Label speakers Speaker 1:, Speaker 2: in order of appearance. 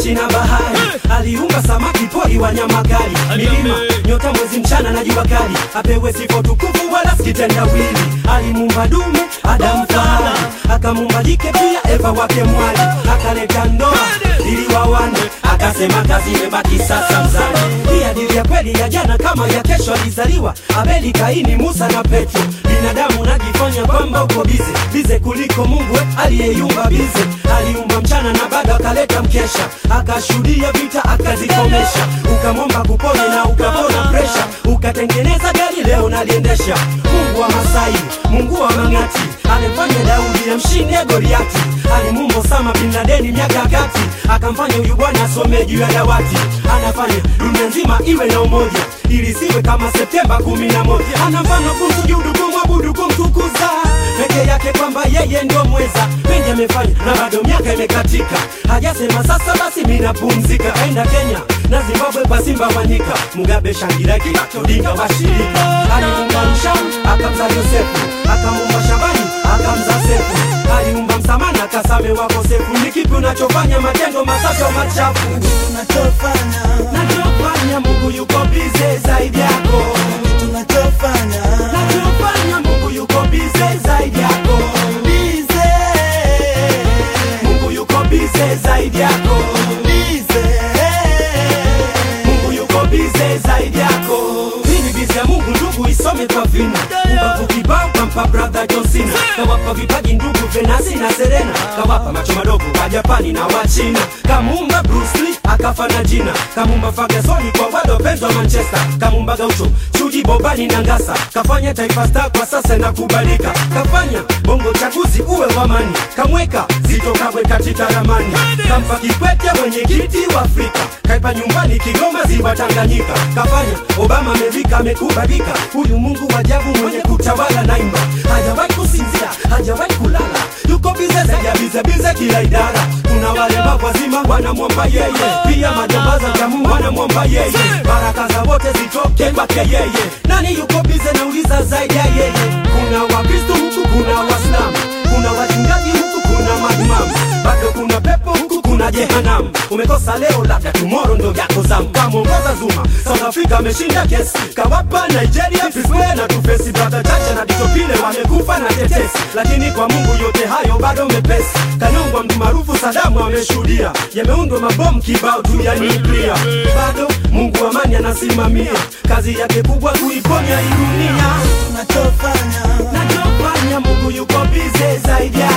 Speaker 1: nchi na bahari aliumba samaki pori wanyama kali milima nyota mwezi mchana na jua kali apewe sifa tukufu wala sikitendawili alimuumba dume adamu fahari akamuumba jike pia eva wake mwali akaleta ndoa ili wawane akasema kazi imebaki sasa mzani hii hadithi ya kweli ya jana kama ya kesho alizaliwa abeli kaini musa na petro binadamu najifanya kwamba uko bize bize kuliko mungu we aliyeiumba bize aliumba mchana na bado akaleta mkesha akashuhudia vita akazikomesha ukamwomba kupone na ukapona presha ukatengeneza gari leo naliendesha mungu wa masai mungu wa mang'ati alimfanya daudi amshinde goliati alimuumba Osama bin Laden miaka ya kati akamfanya huyu bwana asome juu ya dawati anafanya dunia nzima iwe na umoja ili siwe kama Septemba kumi na moja ana mfano kumsujudu kumwabudu kumtukuza peke yake kwamba yeye ndio mweza mengi amefanya na bado miaka imekatika hajasema sasa basi mimi napumzika aenda Kenya na Zimbabwe kwa Simba Wanyika Mugabe Shangira Kibato Odinga washirika alimuumba Mshamu akamza Yosefu akamuumba Shabani akamza Sefu aliumba Msamana akasame wakosefu ni kipi unachofanya matendo masafi au machafu
Speaker 2: tunachofanya
Speaker 1: nachofanya Mungu yuko bize zaidi yako
Speaker 2: tunachofanya
Speaker 1: nachofanya Mungu yuko bize zaidi yako
Speaker 2: bize
Speaker 1: Mungu yuko bize zaidi yako
Speaker 2: bize
Speaker 1: Mungu yuko bize zaidi yako. Hii ni bize ya Mungu ndugu, isome kwa vina. Ubavu kibao kampa brother John Cena, kawapa vipaji ndugu Venasi na Serena, kawapa macho madogo wa Japani na wa China, kamuumba Bruce Lee akafa na jina, kamuumba Ferguson kwa wale wapenzi wa Manchester, kamuumba Gaucho Chuji Bobani na Ngasa, kafanya Taifa Star kwa sasa na kubalika, kafanya bongo chaguzi uwe wamani, kamweka Zito Kabwe katika ramani, kampa Kikwete mwenyekiti wa Afrika, kaipa nyumbani Kigoma ziwa Tanganyika, kafanya Obama amevika amekubalika, huyu Mungu wa ajabu mwenye kutawala naimba, hajawahi kusinzia, hajawahi kulala, yuko bize zaidi ya bize bize kila idara. Kuna wale mawazima wanamwomba yeye, pia majambaza jamu wanamwomba yeye, baraka za wote zitoke kwake yeye. Nani yuko bize nauliza zaidi ya yeye? Kuna Wakristo huku, kuna Waislamu, kuna wachungaji huku, kuna maimamu, bado kuna pepo huku, kuna jehanamu. Umekosa leo, labda tomorrow ndo yako zamu. Kamwongoza Zuma, South Africa ameshinda kesi, kawapa Nigeria Fiswe na tufesi, brother Chacha na Ditopile wamekufa na tetesi, lakini kwa Mungu yote hayo bado mepesi. Kanyongwa mtu maarufu Sadamu ameshuhudia, yameundwa mabomu kibao tu ya nuklia, bado Mungu amani anasimamia kazi yake kubwa kuiponya hii dunia.
Speaker 2: tunachofanya
Speaker 1: Nachofanya Mungu yuko bize zaidi ya